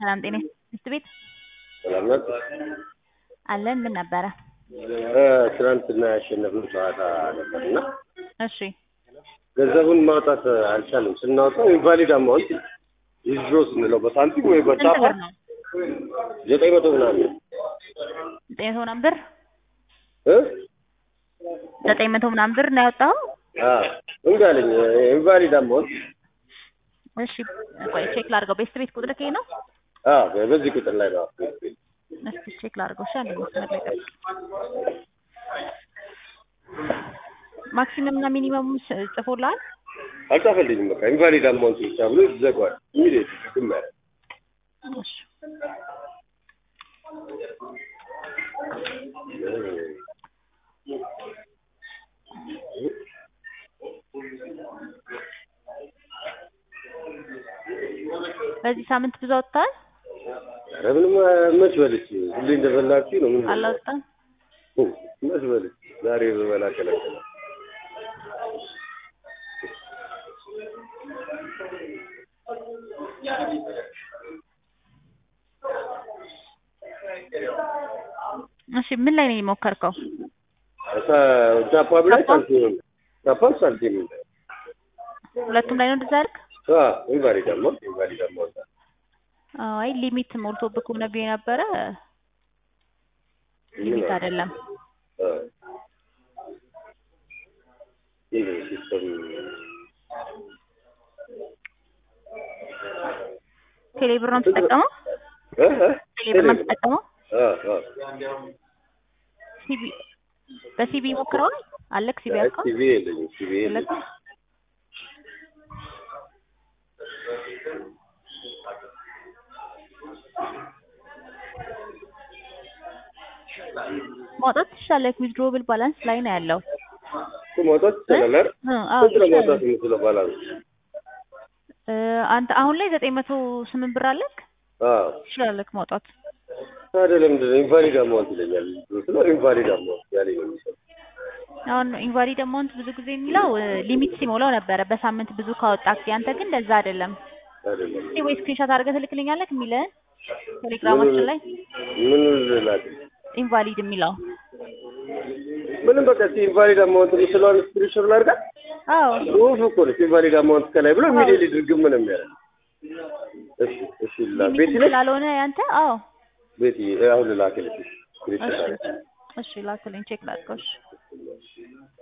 ሰላም ጤና ትምህርት ቤት ሰላም ናት። አለን። ምን ነበረ? ትናንትና ያሸነፍነው ጨዋታ ነበር እና እሺ ገንዘቡን ማውጣት አልቻልም። ስናወጣው ኢንቫሊድ አማውንት ዊዝድሮ ስንለው በሳንቲም ወይ ስንት በጫፋ ብር ነው? ዘጠኝ መቶ ምናምን ዘጠኝ መቶ ምናምን ብር እ ዘጠኝ መቶ ምናምን ብር ነው ያወጣው? አዎ እንዲ አለኝ ኢንቫሊድ አማውንት እሺ ቆይ ቼክ ላድርገው። ቤስት ቤት ቁጥር ከይ ነው? አዎ በዚህ ቁጥር ላይ ነው። እስኪ ቼክ ላድርገው። እሺ አንድ መስመር ላይ ጠብቅ። ማክሲመም እና ሚኒመም ጽፎልሃል? አልጻፈልኝም። በቃ ኢንቫሊድ አማውንት ብቻ ብሎ ይዘጋዋል። ኢሚዲየት ግም ያለ እሺ በዚህ ሳምንት ብዙ አውጥተሃል? ኧረ ምንም መች በልቼ ሁሌ እንደበላችሁ ነው። ምን አላወጣም? መች በልቼ ዛሬ በበላ ከለከለ እሺ ምን ላይ ነው የሞከርከው? ጃፓን ላይ ሳንቲም ጃፓን ሳንቲም ሁለቱም ላይ ነው እንደዛ ያልክ? ኢንቫሊድ አማውንት ኢንቫሊድ አማውንት አይ ሊሚት ሞልቶብህ ከሆነ ብዬ ነበረ። ሊሚት አይደለም። ሲስተም ቴሌብር ነው የምትጠቀመው? ቴሌብር ነው የምትጠቀመው? ሲቢ በሲቢ ሞክረዋል? አለክ ሲቢ አካውንት? ሲቪ የለኝም ሲቪ የለኝም። ማውጣት ትችላለህ። ዊዝድሮብል ባላንስ ላይ ነው ያለው። እሱ ማውጣት ይቻላል አይደል? እ አዎ ስንት ነው ትችላለህ። ማውጣት የምችለው ባላንስ? እ አንተ አሁን ላይ ዘጠኝ መቶ ስምንት ብር አለክ? አዎ ትችላለህ ማውጣት። ታዲያ ለምንድን ነው ኢንቫሊድ አማውንት ይለኛል? ስለ ኢንቫሊድ አማውንት ያለኝ ነው የሚሰጠው። አሁን ኢንቫሊድ አማውንት ብዙ ጊዜ የሚለው እ ሊሚት ሲሞላው ነበረ በሳምንት ብዙ ካወጣክ። ያንተ ግን እንደዛ አይደለም። አይደለም እስኪ ወይ ስክሪንሾት አድርገህ ትልክልኛለህ የሚልህን ቴሌግራማችን ላይ ምን ልላክ? ኢንቫሊድ የሚለው ምንም በቃ እስኪ ኢንቫሊድ አማውንት የምችለውን ስክሪንሾት ላድርጋት። አዎ ጽሁፍ እኮ ነው ኢንቫሊድ አማውንት ከላይ ብሎ ኢሚዲየትሊ ድርግም ነው የሚያደርግ። እሺ እሺ ላ ቤቲ ሊሚት ነች ስላልሆነ ያንተ አዎ ቤቲ አሁን ልላክልሽ ስክሪንሾት እሺ አድርጋ እሺ ላክልኝ ቼክ ላድርገው እሺ